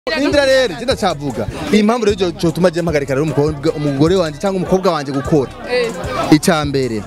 Indira rero je ndacavuga iyi mpamvu rero cyo- cyotuma je mpagarika rero umukobwa umugore wanje cyangwa umukobwa wanje gukora Eh, icya mbere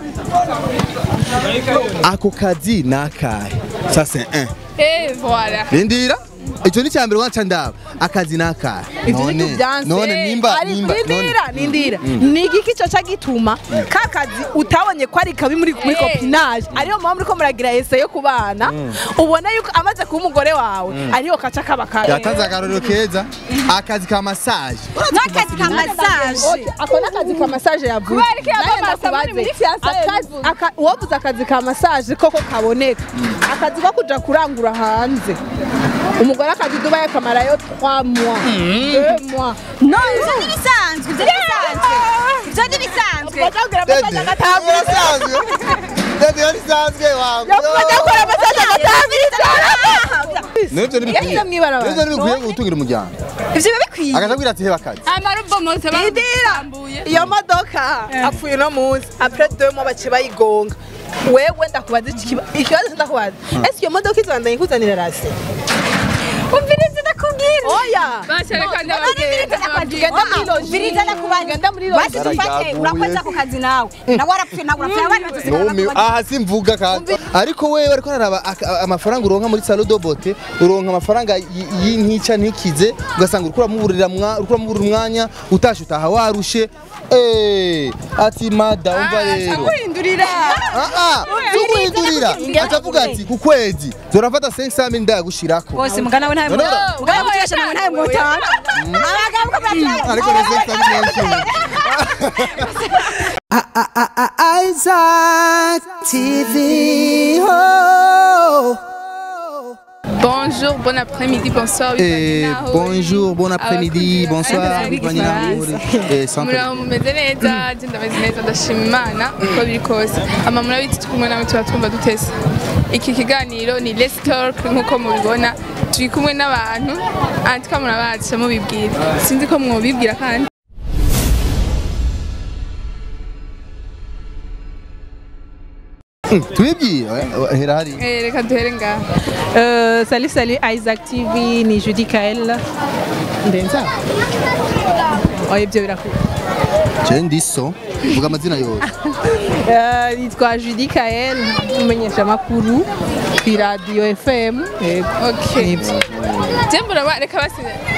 ako kazi nakahe ça c'est un eh, voilà. rindira icyo ni icya mbere wanca ndaba akazi nakahe ivyo ni byanse none nimba Ari- nimba nindira nindira ni igiki cyo gituma ka kazi utabonye ko ari kabi muri muri Eh. copinage ariyo mpamvu uriko muragira ese yo kubana ubona yuko amaze kuba umugore wawe ariyo kaca kaba kabi yatanze akarorero keza akazi ka massage n'akazi ka massage ako n'akazi ka massage yavuze Kubera ko Nanjye yamamaza muri- ndakubaze, muri fiançailles akazi- yavuze. aka- uwavuze akazi ka massage koko kaboneka akazi ko kuja kurangura hanze umugore akazi dubaye akamarayo 3 mois 2 mois no ivyo ni bisanzwe ivyo ni bisanzwe ivyo ni bisanzwe Bajya Dede, massage agatabwa urasanzwe Dede yarisanzwe wangu bajya gukora massage agatabwa Nivyo ntibikwiye Yagize mw'ibarabara. Nivyo ntibikwiye gutungira umuryango ivyo biba bikwiye akajabwira ati heba akazi amarubomotse barambuye iyo modoka apfuye uno munsi apres deux mois baciye bayigonga wewe ndakubaza iki kiba- ikibazo ndakubaza ese iyo modoka izandanye ikuzanira rasi umviriza ndakubwira oya bashereka ndababwira Genda muri logi. umviriza ndakubwira Genda muri logi. basi dufate Yaragaguye. urakoze ako kazi nawe nawe warapfuye nawe urapfuye abandi bazosigara Numi, bakubaza aha simvuga kandi ariko wewe ariko araraba aka- amafaranga uronka muri salo do bote uronka amafaranga y- y'intica ntikize ugasanga uriko uramuburira mwa- uriko uramuburira umwanya utashe utaha warushe eh ati mada umva rero guhindurira ah ah tuguhindurira atavuga ati ku kwezi zorafata 500 ndagushirako bose mugana we ntawe No, no, no. mugana muturesha nawe ntawe mwotanga abagabo ko baracyari ariko na 500 menshi Isaac TV. Oh. bonjour bon après-midi bonsoir bivanye Eh, naho bonjour, bon uri. après-midi, Abakunzi bonsoir, ba- bivanye naho uri. Eh, santé. muraho mumeze neza je ndameze neza ndashima imana uko biri kose ama murabiti turi kumwe namwe tuba twumva dutese iki kiganiro ni let's talk nk'uko mubibona turi kumwe n'abantu antika murabaca mubibwira sinzi ko mwobibwira kandi tubibwiye eh, hera hari Eh, reka duhere ngaha Euh, salut salut Isaac TV ni Judy Kael ndenza oya ibyo birakwiye je ndiso vuga amazina yose Euh, nitwa Judy Kael umenyesha amakuru ku radio FM yego okay Nibyo. je muraba reka basi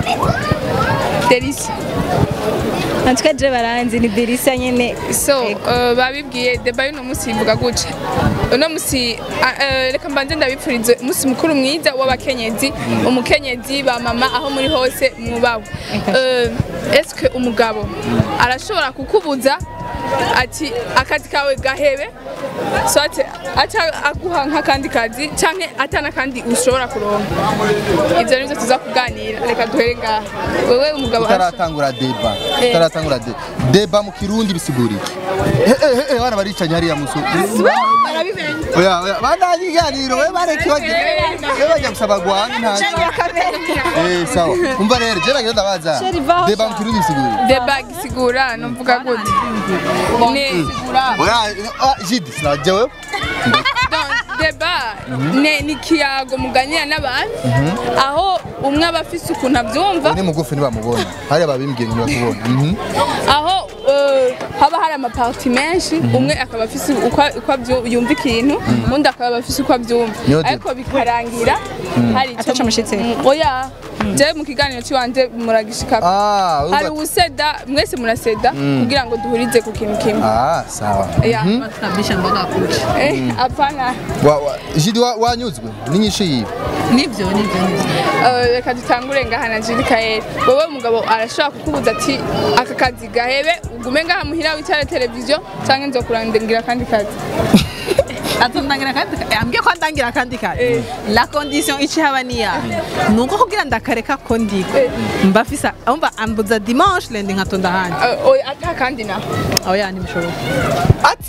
delisi natwe je baranzi ni delisa nyene so uh, babibwiye deba y'uno munsi ivuga gutya uno munsi ah, eh, reka mbanze ndabipfurize umunsi mukuru mwiza w'abakenyezi umukenyezi ba mama aho muri hose mwubawe Eh, eske umugabo arashobora kukubuza ati akazi kawe gahebe so ati aca aguha nk'akandi kazi canke atana kandi ushobora kuronka ivyo nivyo tuza kuganira reka duhere ngaha wewe umugabo arashobora- tutaratangura deba Eh. tutaratangura deba deba mu kirundi bisiguriye Eh, eh, eh, bana baricanye hariya muso oya oya bana ikiganiro we bareke bagiye we bajya gusaba gwanyu nta eh sawa umva rero je nagira ndabaza deba mu kirundi bisiguriye deba gisigura numvuga gute ni oya ah, jidi sinaje wewe Donc, deba ne ni kiyago muganira n'abantu aho umwe aba afise ukuntu abyumva ni mugufi ntibamubona hariya babimbwiye ntibakubona Mhm. aho eh, haba hari amaparti menshi umwe akaba afise uko uko abyu- yumva ikintu undi akaba afise uko abyumva Niyo deba. ariko bikarangira hari icyo Ataca umushitsi. Mm, oya je mu kiganiro cy'iwanje muragishika ah urumva- hari uwuseda mwese muraseda kugira ngo duhurize ku kintu kimwe ah sawa Ya. Eh, hapana Wa- wa- jidi wa- wanyuzwe n'inyinshi yiwe nibyo nibyo nibyo Eh, reka dutangure ngaha na Julie Kael wowe umugabo arashobora kukubuza ati aka kazi gahebe ugume ngaha muhira wicare televiziyo cyangwa nzokurangira akandi kazi atondangira kandi ambwiye ko ndangira kandi kare la condition ici haba ni ya nuko kugira ndakareka ko ndiko mba fisa umva ambuza dimanche lendi nkatonda handi Eh, oya ata kandi na oya ntibishoboka ati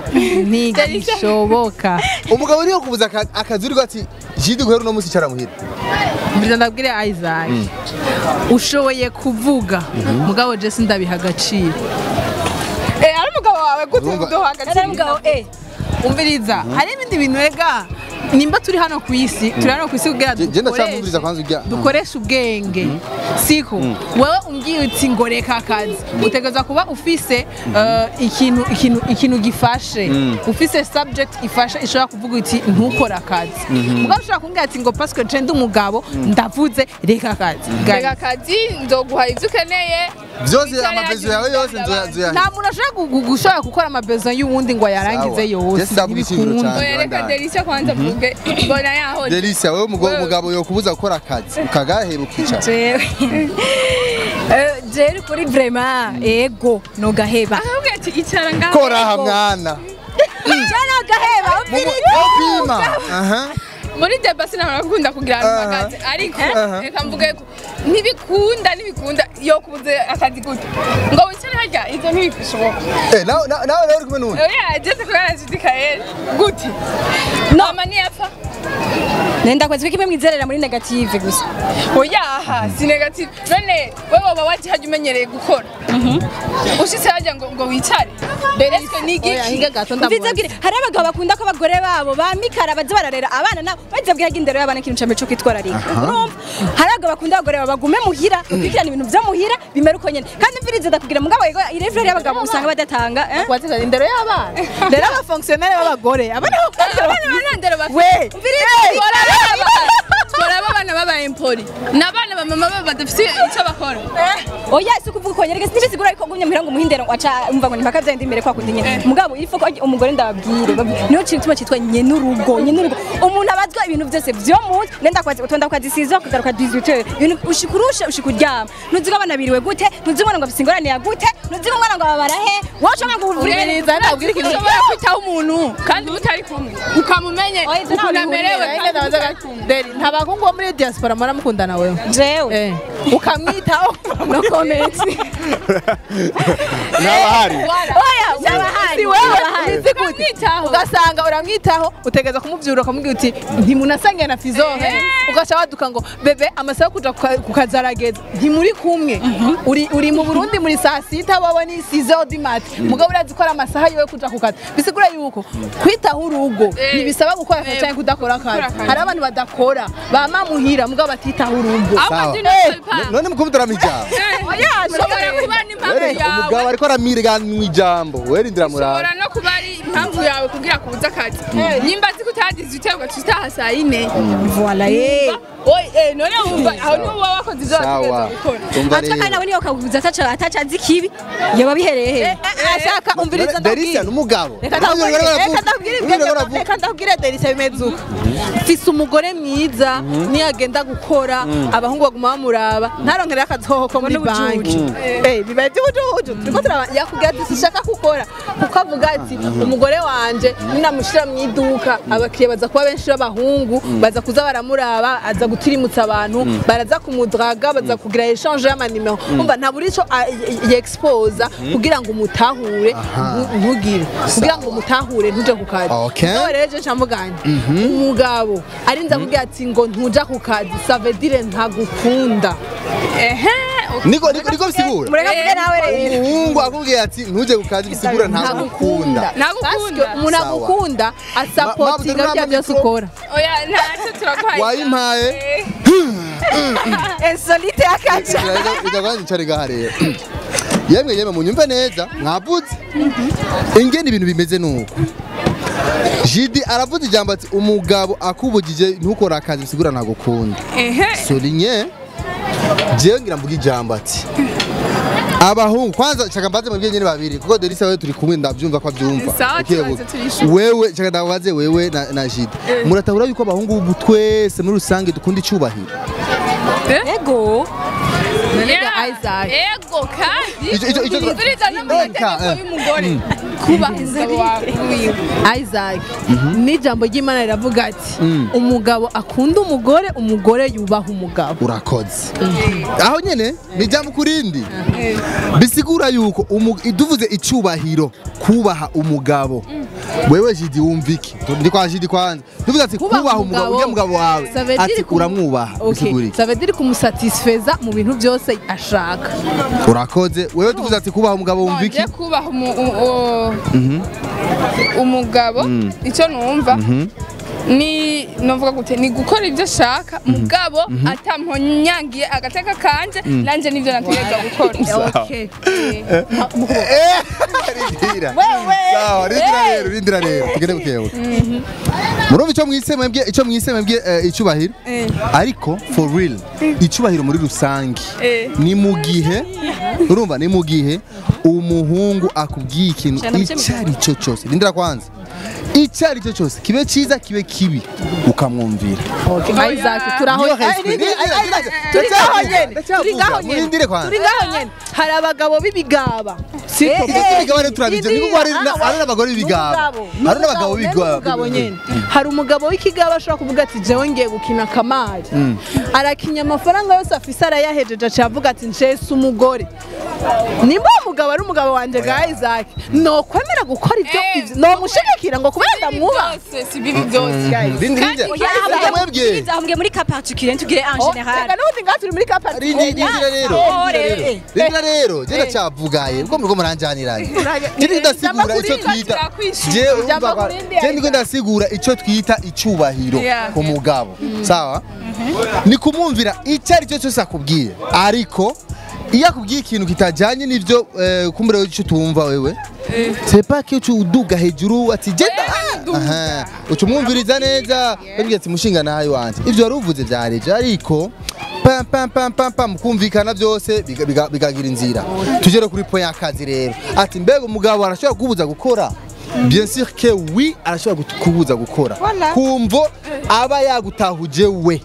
ntigishoboka umugabo niyo kubuza aka- akazi uriko ati jidi guhera uno munsi icara muhira mbira ndabwire Isaac ushoboye kuvuga mugabo je sindabiha agaciro eh ari umugabo wawe gute Urumva- uduha ari agaciro mugabo eh umviriza hari ibindi bintu rega nimba turi hano ku isi turi hano ku isi kugira Je- je ndacyamwumviriza kwanza ujya- dukoreshe dukoreshe ubwenge siko wewe umbwiye uti ngo reka akazi utegereza kuba ufise eh, ikintu ikintu ikintu gifashe ufise subject ifashe ishobora kuvuga uti ntukore akazi mugabo ushobora kumbwira ati ngo parce que je ndi umugabo ndavuze reka akazi Guys, reka akazi nzoguha ibyo ukeneye byose Wicare amapezo hajya yawe yose ubwira abandi. nzoya nta muntu ashobora gu- gu- gushobora gukora amabezo y'uwundi ngo ayarangize Sawa. yose Jesse ndavuga ikintu ntibikunda. cyane. oya reka Bandanye. delisia kwanza mvuge mbona yaho Delicia wewe umugabo Wewe. umugabo yokubuza gukora akazi ukagahera ukicara jewe Eh, jewe kuri vrema ego nogaheba ahubwo ati icara ngaho kora aha mwana jewe nogaheba mupima aha muri deba sinabona gukunda kugira ahantu Aha. mpagaze ariko Aha. reka mvuge ko ntibikunda ntibikunda yo kubuze akazi gute ngo wicare harya ibyo ntibishoboka eh nawe nawe nawe uri kumwe n'undi oya ageze kubera nshidikaye gute mama ntiyapfa nenda kwezi kimwe mwizerera muri negative gusa oyaha si negative none wewe waba waje hajya umenyereye gukora ushitse hajya ngo ngo wicare bereswe Oya, n'igiki hinga gato mvize ndamubaza. bwire hari abagabo bakunda ko abagore babo bamikara baza bararera abana nabo baza bwira indero y'abana ikintu cyambere cyo kwitwararika urumva hari abagabo bakunda abagore babo bagume muhira bakurikirana ibintu byo muhira bimera uko nyene kandi mvirize ndakubwira mugabo yego irevure y'abagabo usanga badatanga eh? Waziza indero y'abana rero abafonctionnaire b'abagore abana abana banandero bafite we twaraba abana baba empori n'abana ba mama baba badafite icyo bakora oya si ukuvuga uko nyereka ntibisigura ariko gumye muhira ngo umuhindero waca umva ngo nimpaka byandi imbere kwa kundi nyene mugabo ifo ko umugore ndababwire babwire. niyo kintu kimwe cyitwa nyenurugo nyenurugo umuntu abazwa ibintu byose vyo mu nenda kwazi utonda kwazisiza kugaruka 18 ibintu ushikurusha ushikuryama nuziga abana biriwe gute nuziga umwana ngo afise ingorane ya gute nuziga umwana ngo babara he wacu ngo uvurire Ubwiriza ndabwira ikintu ushobora kwitaho umuntu kandi mutari kumwe ukamumenye Oya, ibyo ntaho ukuntu amerewe bihurira. kandi mutari kumwe Deri, nta bahungu bo muri diaspora muramukundana wewe jewe Eh, ukamwitaho no comment n'abahari oya byabahari si wewe byabahari. uzi gute Ukamwitaho. ugasanga uramwitaho utegeza kumubyura ukamubwira uti ntimunasangiye na fizohe ugaca waduka ngo bebe amasaha yo kuja kuka- ku kazi arageze ntimuri kumwe uri uri mu burundi muri saa sita wowe ni sizo dimati mugabo urazi ko ari amasaha yiwe kuja ku kazi bisigura yuko kwitaho urugo Eh. ntibisaba gukora akazi Eh. cyangwa kudakora akazi akazi. hari abantu badakora bama muhira mugabo batitaho urugo ahubwo Sawa. ndi n'usalpa none mukubutara mijambo ushobora kuba ari impamvu umugabo yawe ariko aramiriganwa ijambo werindira murara ushobora no kuba ari impamvu yawe kugira ngo ubuze akazi nimba azi ko utagize uterwa tutaha saa yine voilà eh Oye, eh, none wumva aho niho uba wakoze ibyo wategereza sawa gukora umva Acha kandi rero nawe niyo kabuza ataca ataca azi kibi yoba bihereye he ashaka umviriza Delicia n'umugabo Reka Ntabwo ndabwire- uriko uravuga. reka ndabwire Uriko ibyo- uravuga. reka ndabwire Delicia bimeze uko mfise umugore mwiza niyo agenda gukora abahungu baguma bamuraba ntaronkere akazi hoho ko muri banki Eh, bibaye iby'ubujuju turiko turaba yakubwira ati sishaka gukora kuko avuga ati umugore wanje ninamushira mu iduka abakiriya baza kuba benshi b'abahungu baza kuza baramuraba aza gutirimutsa abantu baraza kumudraga baza kugira echange y'amanimero umva ntabura ico yexposa kugira ngo umutahure ntu- ntugire kugira ngo umutahure ntuje ku kazi Okay. Nawe rero je ncamuganye umugabo arinze akubwira ati ngo ntuja ku kazi savedire ntagukunda ehe niko niko niko bisigura mureka mvuge nawe rero umuhungu akubwiye ati ntujye ku kazi bisigura ntagukunda Ntagukunda. Parce que umuntu Sawa. agukunda asapotinga Ma- ma- bya byose ukora oya ntacyo turaguhaye Wayimpaye. Eh, insolite akaca icari gaha rero yemwe yemwe munyumve neza mwavuze ingene ibintu bimeze nuko jidi aravuze ijambo ati umugabo akubugije ntukore akazi bisigura ntagukunda ehe solinye jewe ngira mvuga ijambo ati abahungu kwanza chaka mbaze mwebwe nyene babiri kuko Delisa wewe turi kumwe ndavyumva ko avyumva Sawa, Ukiye tubaze gu- turishuka. wewe chaka ndabaze wewe na, na Jide muratahura yuko abahungu ubu twese muri rusange dukunda icubahiro ego Yeah. Isaac. ego kandi Ico- ico- ico- umviriza no mu Eka, mategeko eh. y'umugore kubaha umugabo wawe wiwe Isaac n'ijambo ry'Imana riravuga ati umugabo akunda umugore umugore yubaha umugabo urakoze aho nyene ni jambo kurindi bisigura yuko umu- duvuze icubahiro kubaha umugabo wewe Jidi wumva iki ndi kwa Jidi kwanza duvuze ati kubaha umugabo ujya mugabo wawe Ça veut dire ati ku- uramwubaha Okay. bisigura iki Ça veut dire kumusatisfeza mu bintu byose ashaka urakoze wewe tuvuze ati kubaha umugabo wumva iki nje kubaha umu- u- u- umugabo icyo numva ni novuga gute ni gukora ibyo ashaka mugabo atamponnyangiye agateka kanje nanje nivyo nategereza gukora Okay. rindira sawa rindira rero rindira rero tugende bukebuke murumva icyo mwise mwebwe icyo mwise mwebwe eh, icyubahiro ariko for real icyubahiro muri rusange Eh. ni mu gihe urumva ni mu gihe umuhungu akubwiye ikintu icyo ari cyo cyose rindira kwanza icyo ari cyo cyose kibe cyiza kibe kibi ukamwumvira Okay, Isaac turaho Niyo Ay, hejuru. rindira, Rindira, ay, rindira, ay, turi ngaho nyene ndacyavuga, turi ngaho nyene murindire kwanza. turi ngaho nyene hari abagabo b'ibigaba siko Ibyo by'ibigabo rero turabizi, ni kuko hari na- hari n'abagore b'ibigaba. Hari n'abagabo b'ibigaba. n'umugabo nyene hari umugabo w'ikigaba ashobora kuvuga ati jewe ngiye gukina kamari arakinya amafaranga yose afise arayahejeje aciye avuga ati njese umugore nimba uwo mugabo ari umugabo wanje ga Isaac nokwemera gukora ibyo Eh, ibyo- nomushigikira ngo kubera ndamwubaha byose si bibi byose rindira Kandi rindira oya, mwebwe ahambwe muri ka particulier tugire en Oh, general reka n'ubundi ngaha turi muri kapati rindira rero Oh, rindira rero. rero rindira rero je ndacyavugaye ubwo muriko muranjaniranye je ndasigura icyo twita Turakwishura. je urumva Ijambo kwa- kurindi je ndiko ndasigura icyo twita icyubahiro Yeah. ku mugabo sawa ni kumwumvira icyo ari cyo cyose akubwiye ariko iyo akubwiye ikintu kitajyanye n'ibyo eh, kumbura icyo tumva wewe c'est pas que tu uduga hejuru ati genda aha uca umwumviriza neza babwira ati mushinga nawe wanjye ibyo wari uvuze byareje ariko pam pam pam pam pam kumvikana byose biga- biga- bigagira inzira tugere kuri point y'akazi rero ati mbega umugabo arashobora kubuza gukora bien sûr que oui arashobora gut- kubuza gukora kumvo aba yagutahuje we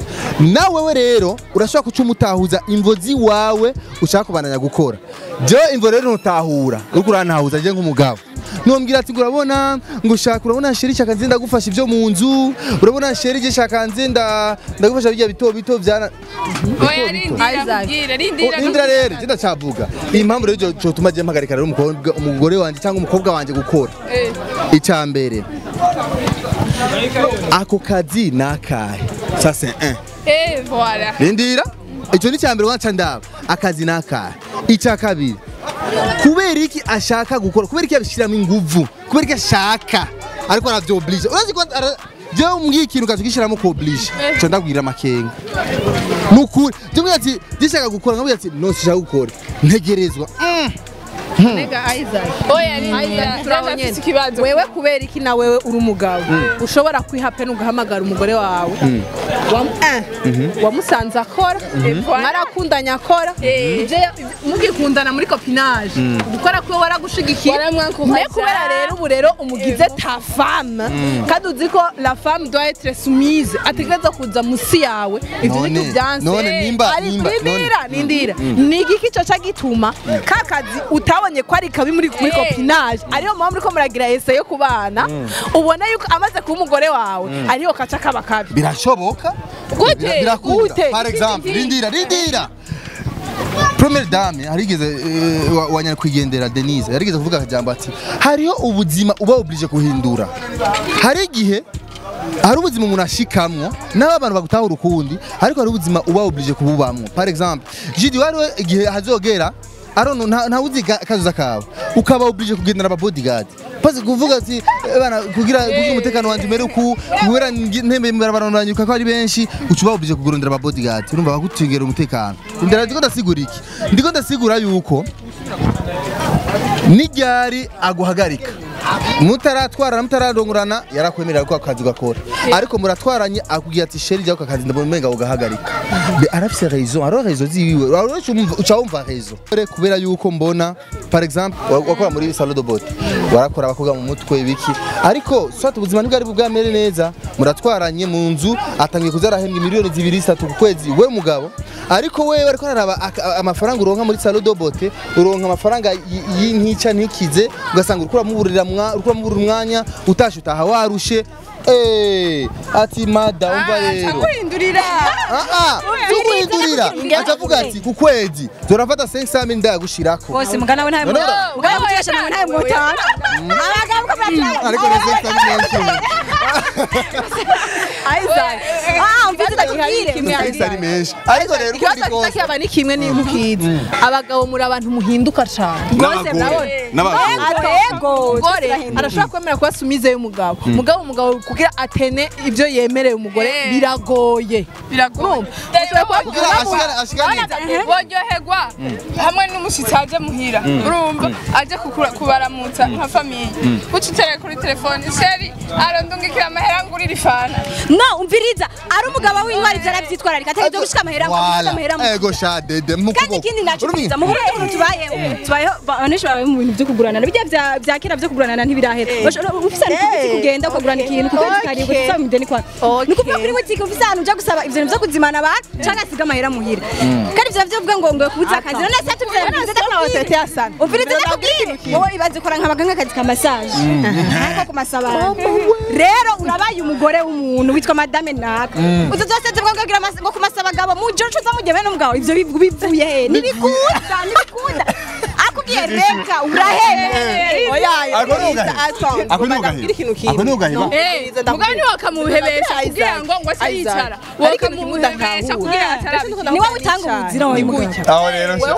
nawe we rero urashobora kuca umutahuza imvo ziwawe ushaka kubananya gukora jewe imvo rero ntutahura uriko urantahuza je nk'umugabo ntumbwira ati ngo urabona ngo ushaka urabona sheri shaka nze ndagufasha ibyo mu nzu urabona sheri je shaka nze nda- ndagufasha bijya bito bito byana oya rindira Isaac. mbwira rindira Indira rero je ndacyavuga iyi mpamvu rero cyo tuma je mpagarika rero umukobwa umugore wanje cyangwa umukobwa wanje gukora Eh, icya mbere ako kazi ni akahe ça c'est un eh voilà rindira icyo ni icya mbere wanca ndaba akazi ni akahe icya kabiri kubera iki ashaka gukora kubera iki yabishyiramo inguvu kubera iki ashaka ariko arabyoblige urazi ko ara- jewe umbwiye ikintu ukaza ugishyiramo kuoblige cyo ndabwira amakenga ni ukuri jya umbwira ati gishaka gukora nkabwira ati no sishaka gukora ntegerezwa Mm. Nega Isaac oya rindira turaho ndafise ikibazo wewe kubera iki na wewe uri umugabo ushobora kwiha pe ugahamagara umugore wawe Wamu- eh, wamusanze akora mwarakundanye akora ibyo ya- mugikundana muri kopinage gukora kwe waragushigikiye Waramwankubaza. me kubera rero ubu rero umugize ta femme kandi uzi ko la femme doit être soumise ategereza kuza musi yawe ibyo None, ni byanse none nimba- Ari- nimba- nindira nindira ni igiki cyo gituma ka kazi utabonye ko ari kabi muri muri Eh. kopinage ariyo mpamvu uriko muragira ese yo kubana ubona yuko amaze kuba umugore wawe ariyo kaca kaba kabi birashoboka Gute? Bira- birakunda Gute? par exemple rindira rindira Premier dame harigeze eh, wa- wa nyakwigendera Denise yarigeze kuvuga akajambo ati hariho ubuzima uba oblige kuhindura hari igihe hari ubuzima umuntu ashikamwo n'abo abantu bagutahura ukundi ariko hari ubuzima uba oblige kububamwo par exemple jidi wariwe igihe hazogera arono nta nta uzi ka- kazoza kawe ukaba oblige kugendera aba bodyguard Pasi kuvuga ati "Eh, bana kugira kugira umutekano wanje umere uku kubera ngi- ntembe barabaranyuka ko ari benshi uca uba oblige kugurondera aba bodyguard urumva bagutingera umutekano ndera ndiko ndasigura iki ndiko ndasigura yuko n'iryari aguhagarika mutaratwarana mutararongorana yarakwemerera ko akazi ugakora ariko muratwaranye akubwira ati sheri jya ku kazi ndabona umenga ugahagarika Be- arafise raison hariho raison ziwiwe Urarusha umva- uca wumva raison Kore kubera yuko mbona par exemple wa- wakora muri salon de beauté warakora abakobwa mu mutwe ibiki ariko swat ubuzima ntibwari bwamere neza muratwaranye mu nzu atangiye kuza arahembwa miliyoni zibiri zitatu ku kwezi we mugabo ariko wewe ariko araraba aka- amafaranga uronka muri salon de beauté uronka amafaranga y- y'intica ntikize ugasanga uriko uramuburira mwa- uriko uramuburira umwanya utashe utaha warushe Eh, ati mada umva rero guhindurira Ah, ah, si ukuhindurira acavuga ati ku kwezi zorafata 500 mil ndayagushirako bose mugana we ntawe None- mugana mutasha nawe ntawe mutanga abagabo ko batanga ariko na 500 mil menshi Isaac ah mfite ndakubwire kimwe 500 ari menshi ariko rero uko ikibazo biri kose kitakiyaba ni kimwe ni mukiza abagabo muri abantu muhinduka cyane rwose N'abagore. murabona n'abagabo ego umugore arashobora kwemera kuba sumize y'umugabo umugabo umugabo kugira atene ibyo yemereye umugore Eh. biragoye biragoye Ushobora kuba kugira ashigane ashigane boryoherwa hamwe n'umushyitsi aje muhira urumva aje kukura- kubaramutsa nka famiye uca utereye kuri telefone sheri arondungikira amahera ngurira ifana no umviriza ari umugabo w'intwari ivyo aravyitwararika atari ivyo gushika amahera ngo gushika amahera mu ego sha dede mu kandi ikindi nacuruza mu buryo ukuntu tubayeho tubayeho benshi babaye mu bintu byo kuguranana bijya bya bya kera byo kuguranana ntibirahera Bashobora- ufise ahantu ku butike ugenda ukagurana ikintu ku kwezi karindwi Okay. usaba imideni kwa ni ukuvuga kuri butike ufise ahantu uja gusaba ivyo bintu vyo kuzimana abantu canke asiga amahera muhira kandi ivyo navyo bivuga ngo ngo kubuza akazi none se tubizana bivuze None se tete yasana. umviriza nakubwire wowe ibaze ukora nk'abaga nk'akazi ka massage ariko kumasa abantu rero urabaye umugore w'umuntu witwa madame naka uzo zose zivuga ngo gira mas- ngo kumasa abagabo mu gihe ucuza mujye bene umugabo ivyo bivu- bivuye he ntibikunda ntibikunda akubwiye reka urahebe oya Ako ni ugaheba. Ako ni ugaheba. ikintu kimwe Ako ni ugaheba. mugabo ntiwakamuhebesha kugira ngo ngo ase yicara wakamuhebesha kugira ngo atarabigira ni wowe utanga ubuzira wawe mugabo aho rero sha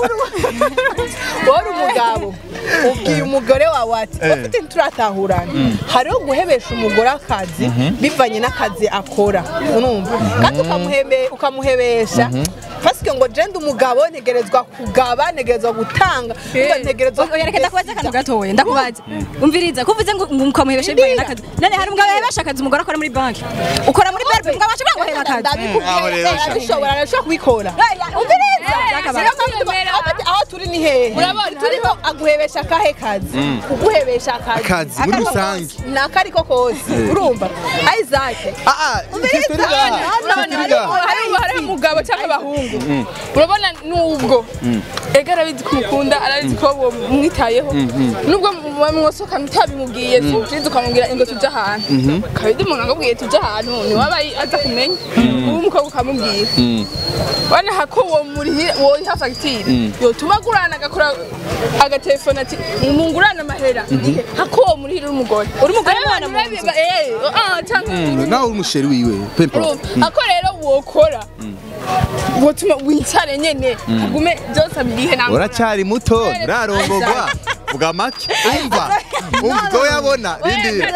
wowe uri umugabo ubwiye umugore wawe ati Eh. ufite turatahurana hariho guhebesha umugore akazi bivanye n'akazi akora urumva kandi ukamuhebe- ukamuhebesha pasike ngo jenda umugabo ntegerezwa kugaba ntegerezwa gutanga umva ntegerezwa oya reka ndakubaza akantu gatoya ndakubaza umviriza kuvuze ngo ngo ukamuhebesha bivanye n'akazi none hari umugabo yahebesha akazi umugore akora muri banki ukora muri berbe umugabo ashobora ngo ahebe akazi Aho ndabikubwira rero sha. arabishobora arashobora kubikora umviriza Sinakwemera. aho turi ni hehe Urabona, turiko aguhebesha akahe kazi kuguhebesha akazi Akazi, muri Akariko rusange. kose, ni akariko kose urumva Isaac ah ah turi gaha turi gaha hariho hariho umugabo cyangwa abahungu urabona nubwo ega arabizi ko umukunda arabizi ko uwo mwitayeho nubwo mwosoka utabimubwiye sinzi ukamubwira ngo tujye ahantu kabidi umuntu akubwiye tujye ahantu ntiwaba aza kumenya uwo umukobwa ukamubwira wana ko uwo muriha woha fagitire yotuma agurana agakora agatelefone ati mungurane amahera hako uwo murihira uri umugore uri umugore umwana mu nzu. cyangwa nawe uri umusheri wiwe pempa urumva ako rero wokora wotuma wicare nyene agume byose abirihe ntabwo uracyari muto urarongogwa vuga make umva umva ibyo yabona rindi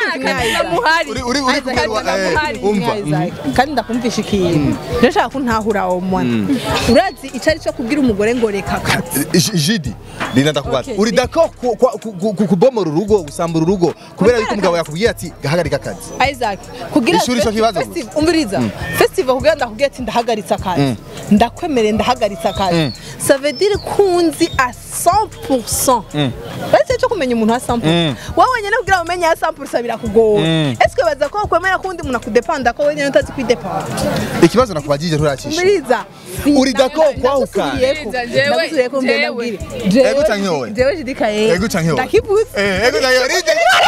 uri uri uri kumwe wa eh, umva kandi ndakumvisha ikintu ndashaka ko ntahura uwo mwana urazi icyo ari cyo kubwira umugore ngo reka akazi J- jidi rina ndakubaza Okay. uri dako ku- ku- ku- ku- kubomora urugo gusambura urugo kubera yuko umugabo yakubwiye ati hagarika akazi Isaac kugira Ishuri cyo kibazo festi- gusa. umviriza festival kugira ndakubwira ati ndahagaritse akazi ndakwemereye ndahagaritse akazi ça veut dire kunzi à 100% basi cyo kumenya umuntu wa 100% wowe wenyine kugira ngo umenye ya 100% birakugora est-ce que baza ko kwemera kundi umuntu akudepanda ko wenyine utazi kwidepanda ikibazo nakubagije nturacisha umviriza uri dako kwahuka Umviriza, jewe, jewe. Ego canke wowe? jewe jidika ye Ego canke wowe? ndakivuze eh ego nayo rinde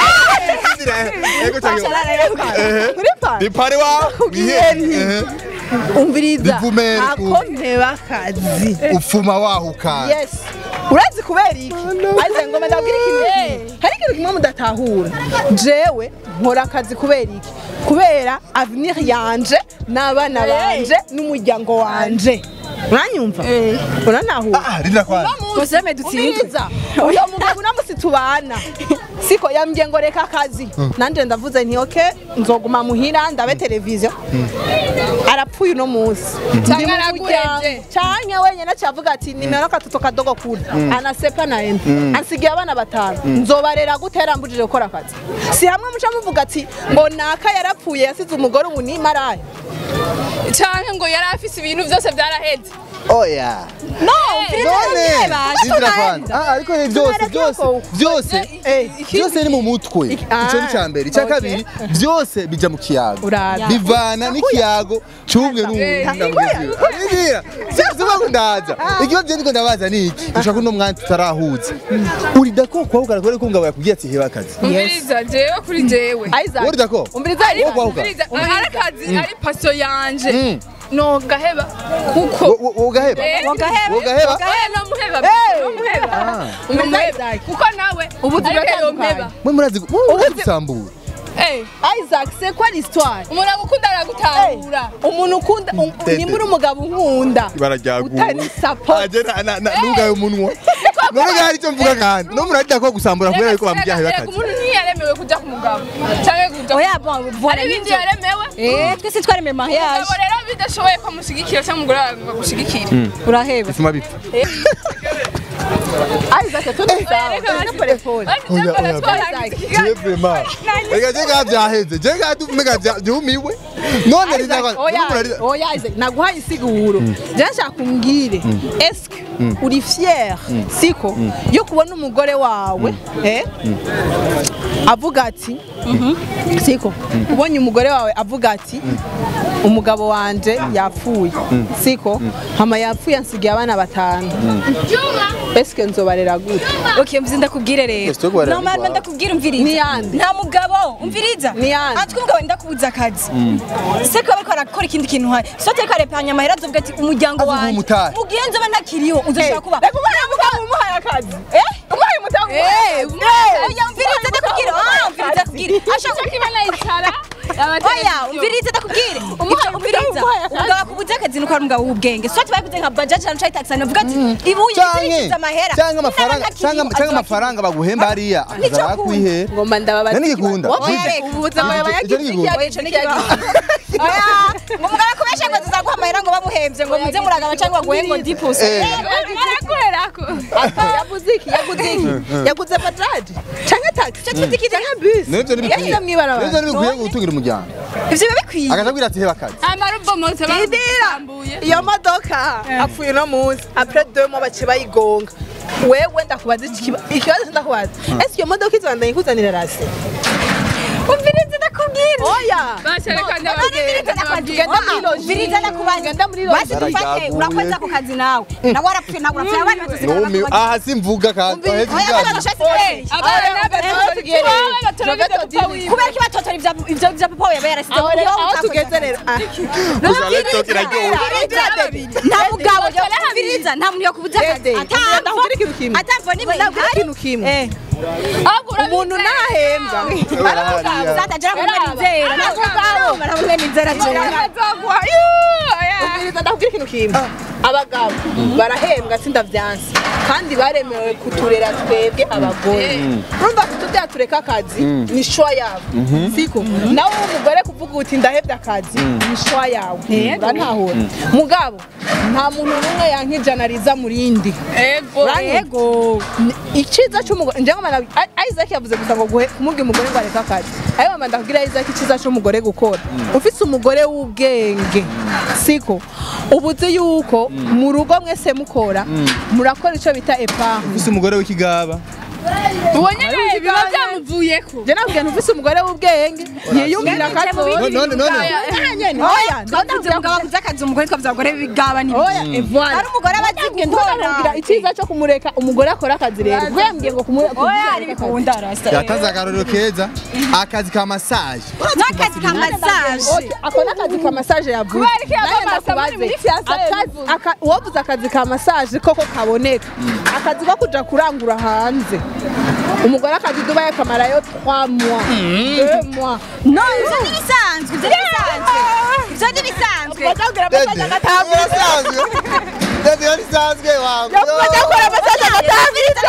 ego cyangwa uri pa ni pare wa Kubwiyeri. umviriza Bivumere ku- ako nteba akazi ufuma wahuka yes urazi kubera iki aze ngo ndabwira ikintu kimwe. hari ikintu kimwe mudatahura jewe nkora akazi kubera iki kubera avenir yanje n'abana banje n'umuryango wanje mwanyumva uranahura ah rinda kwa museme dutsinzwe umviriza uyo mugabo unamusi tubana siko yambwiye ngo reka akazi nanje ndavuze nti oke nzoguma muhira ndabe televiziyo arapfuye uno munsi Canke Ndi mu araguhevye. muryango. canke wenyene acavuga ati nimero katoto kadogo kuri anasepa na ende ansigiye abana batanu nzobarera gutera mbujije gukora akazi si hamwe muca muvuga ati ngo naka yarapfuye yasize umugore ubu ni maraya canke ngo yari afise ibintu byose byaraheze oya no none rindira kwanza ah ariko ni byose Tubareke byose ko- byose Eh, byose ni mu mutwe Iki- ah, icyo ni cya mbere icya okay. kabiri byose bija mu kiyago Uraza. bivana n'ikiyago cy'umwe n'uwundi sivuga ndaza ikibazo ndiko ndabaza ni iki dushaka uno mwana tutarahuza uri dako kwahuka kubera ko ngabo yakubwiye ati heba akazi umviriza jewe kuri jewe Isaac uri dako umviriza Wowe kwahuka umviriza ari akazi ari paso yanje Mm. nogaheba kuko Wo- wo- wogaheba Eh, wogaheba oya nomuheba Hey! nomuheba Umviriza umuheba Isaac. kuko nawe Ubu ariko turatandukanye. yompeba mwe murazi murazi gusambura Eh, Isaac c'est quoi l'histoire umuntu agukunda aragutahura umuntu ukunda um- Tete. nimba uri umugabo unkunda ibara rya utari support aje na na nugaye umunwa niko none ga hari icyo mvuga kandi no murarida ko gusambura kubera yuko bamubyaye Reka bakazi umuntu ntiyaremewe kujya ku mugabo cyangwa kujya ku oya bon voilà hari ibindi nibyo yaremewe eh twese twaremeye mariage abo rero bidashoboye ko mushyigikira cyangwa umugore wawe ngo agushyigikire uraheba bituma bipfa Isaac tunasawa pole pole oya oya je vraiment reka je ga byaheze je ga tumega byumiwe none Isaac, rinda oya murarida oya Isaac naguhaye insiguro je nshaka kumbwire eske uri fier siko yo kubona umugore wawe eh avuga ati siko ubonye umugore wawe avuga ati umugabo wanje yapfuye siko hama yapfuye ansigiye abana batanu eske nzobarera gute okay mvuze ndakubwire rero Ese tugwarira normalement n'iwawe. ndakubwira umviriza Ni yande. nta mugabo umviriza Ni yande. atwe umugabo ndakubuza akazi se ko bariko barakora ikindi kintu hari so atari karepanya amahera azovuga ati umuryango Azovuga wanjye umutari. mugihe nzoba ntakiriho uzoshobora kuba reka umuhaye umugabo umuhaye akazi eh umuhaye umugabo oya umviriza ndakubwira ah umviriza ndakubwira ashaka kiba nayicara oya umviriza ndakubwire Umuhaye Ibyo umviriza umuhaye akazi. umugabo akubuza akazi nuko ari umugabo w'ubwenge so ati bakuze nka bajaji cyangwa ucaye taxi avuga ati ibuye canke yinjiza amahera canke amafaranga Naba ntakiriho, canke canke azoba amafaranga baguhemba hariya akaza arakwihera ngomba ndababaza Nani gikunda? ubuza ngo Icyo- icyo ni gikunda. Oya, ico ni ikibazo. Oya, ngo umugabo akubeshe ngo tuzaguha amahera ngo bamuhembye ngo muze muragaba cyangwa baguhe ngo dipuse Eh. arakorerako yaguze iki yaguze iki yaguze bajaji canke taxi canke bus nivyo ntibikwiye yashyize mw'ibarabara nivyo ntibikwiye gutungira umuryango ivyo biba bikwiye akaza abwira ati heba akazi amarubomotse bamusambuye iyo modoka apfuye uno munsi apres deux mois baciye bayigonga wewe ndakubaza iki kiba- ikibazo ndakubaza ese iyo modoka izobandanya ikuzanira rasi umviriza ndakubwira oya basherekana Tugenda muri logi. umviriza ndakubaza Tugenda muri logi. basi dufate Baragaguye. urakoze ako kazi nawe nawe warapfuye nawe urapfuye abandi bazosigara Numi- bakubaza aha simvuga kandi ahetse oya ibyago abana bashatse kubera kubera ko batotora ivyo ivyo vya papa we yaba yarasize aho muri rero yo aho tugeze rero ah. gusa laptop iraryoshye nta mugabo umviriza nta muntu yokubuza akazi Dede, ndakubwira ikintu kimwe. atamvo nimwe ndakubwira ikintu kimwe Eh. umuntu nahembwa Barahariya. Zatagira mu mwenizera ntabwo mwenizera cyane ubwiriza ndakubwira ikintu kimwe abagabo barahembwa sindavyansi kandi baremewe kuturera twebwe abagore urumva tutubya tureka akazi ni shwa yabo siko nawe umugore kuvuga uti ndahebye akazi ni shwa yawe urantahura mugabo nta muntu n'umwe yankijana riza mu rindi yego iciza cy'umugore njye ngoma Isaac yavuze gusa ngo guhe- kumubwira umugore ngo areke akazi ayo mama ndakubwira Isaac iciza cy'umugore gukora ufite umugore w'ubwenge siko uba uzi yuko mu rugo mwese mukora murakora icyo bita epargne ufise umugore w'ikigaba uwo nyine biba byamuvuyeko njye nabwiye ntufise umugore w'ubwenge ntiyiyumvira akazi none none oya twavuze umugabo aguze akazi umugore twavuze abagore b'ibigaba ni oya evoile ari umugore aba azi gukora icyiza cyo kumureka umugore akora akazi rero ubwo yambwiye ngo kumureka oya ari bikunda rasta yatanze akarorero keza akazi ka massage n'akazi ka massage ako ni akazi ka massage yavuze Kubera iki yava Nanjye massage ndakubaze. muri fiançailles Akazi- bivuze? aka- uwavuze akazi ka massage koko kaboneka akazi ko kuja kurangura hanze umugore akazi dubaye akamarayo 3 mois 2 mois no ivyo ni bisanzwe ivyo ni bisanzwe ivyo ni bisanzwe bazakubwira dede massage agatambira yarisanzwe dede yarisanzwe wangu bajya gukora massage agatambira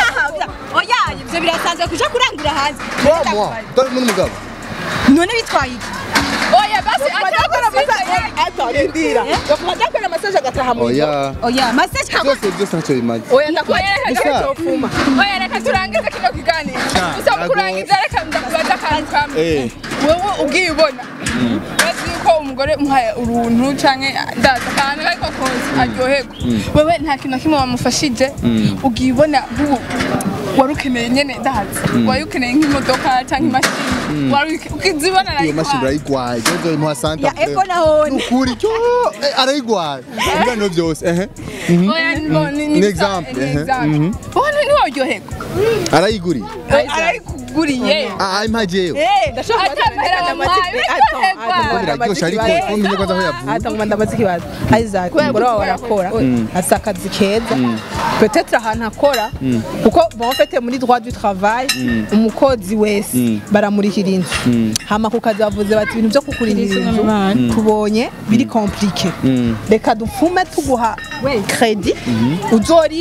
oya ivyo birasanzwe kuja kurangura hanze Trois mois dore muri mugabo none bitwaye iki oya basi bajya gukora massage attends ndira bajya gukora massage agataha mu rugo oya oya massage ka byose byose ntacyo bimaze oya ndakubaza Oya, icyo gusa- cyofuma oya reka turangize kino kiganiro Sha, gusa mu ntago- kurangiza reka ndakubaza akantu kamwe eh wowe ubwiye ubona urazi yuko umugore umuhaye uruntu canke ndaza akantu ariko kose aryoherwa wewe nta kintu na kimwe wamufashije ugiye ubona nk'ubu wari ukeneye nyene ndazi wari ukeneye nk'imodoka canke imashini wari uke- ukizibona iyo mashini arayikwaye urayigwaye jojo imuha santa ya eko nahone nukuri cyo eh, arayigwaye ibiganiro byose ehe Mhm. oya ni- ni- ni Ni bisa- example, ni ehe, example. mhm. wowe ntiwaryoherwa arayiguriye arayikuguriye ah impajeyo ndashaka Atamahera wamuhaye, uryoherwa. biraryoshe ariko umenye kwanza aho yavuye atanguma ndamaze ikibazo Isaac umugore wawe arakora asa akazi keza peut-être ahantu akora kuko bon fait muri droit du travail umukozi wese baramurihira inzu hama ku kazi bavuze bati ibintu byo kukurihira inzu tubonye biri compliqué reka dupfume tuguha credit uzoriha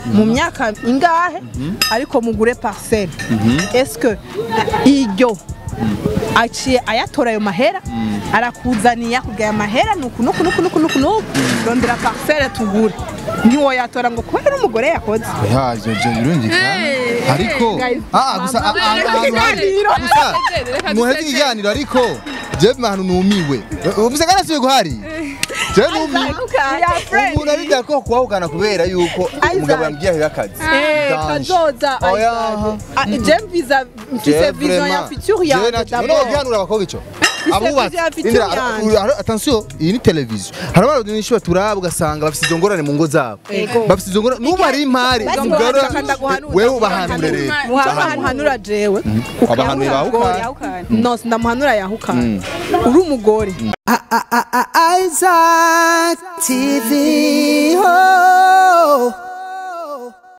mu myaka ingahe ariko mugure parcelle est-ce que iryo aciye ayatora ayo mahera arakuzaniye akubwira aya mahera nuku nuku nuku nuku nuku nuku rondera parcelle tugure ntiwoyatora ngo kubera umugore yakoze ya je je birumvikana ariko guys, ah gusa ah, ah, ahantu hari gusa muheze ikiganiro ariko je ahantu numiwe ubuse kana siwe guhari je numiwe umuntu arija ko kuwahukana kubera yuko umugabo yambwiye aho akazi Eh, Danje. kazoza Oya. Ah, je mvisa mfise vision ya future yanjye none d'abord gihanura abakobwa ico Mfise abubatse vision ya future Indira, ara- yanjye. ara- attention iyi ni televiziyo hari abantu benshi baturaba ugasanga bafite izo ngorane mu ngo zabo Ego. bafite izo ngorane n'ubu ari impari Basi umugore muhashaka ndaguhanura. wewe ubahanure rero muhanura muhanura jewe abahanuye bawukana yahukana no ndamuhanura yahukana uri umugore Isaac TV. Oh.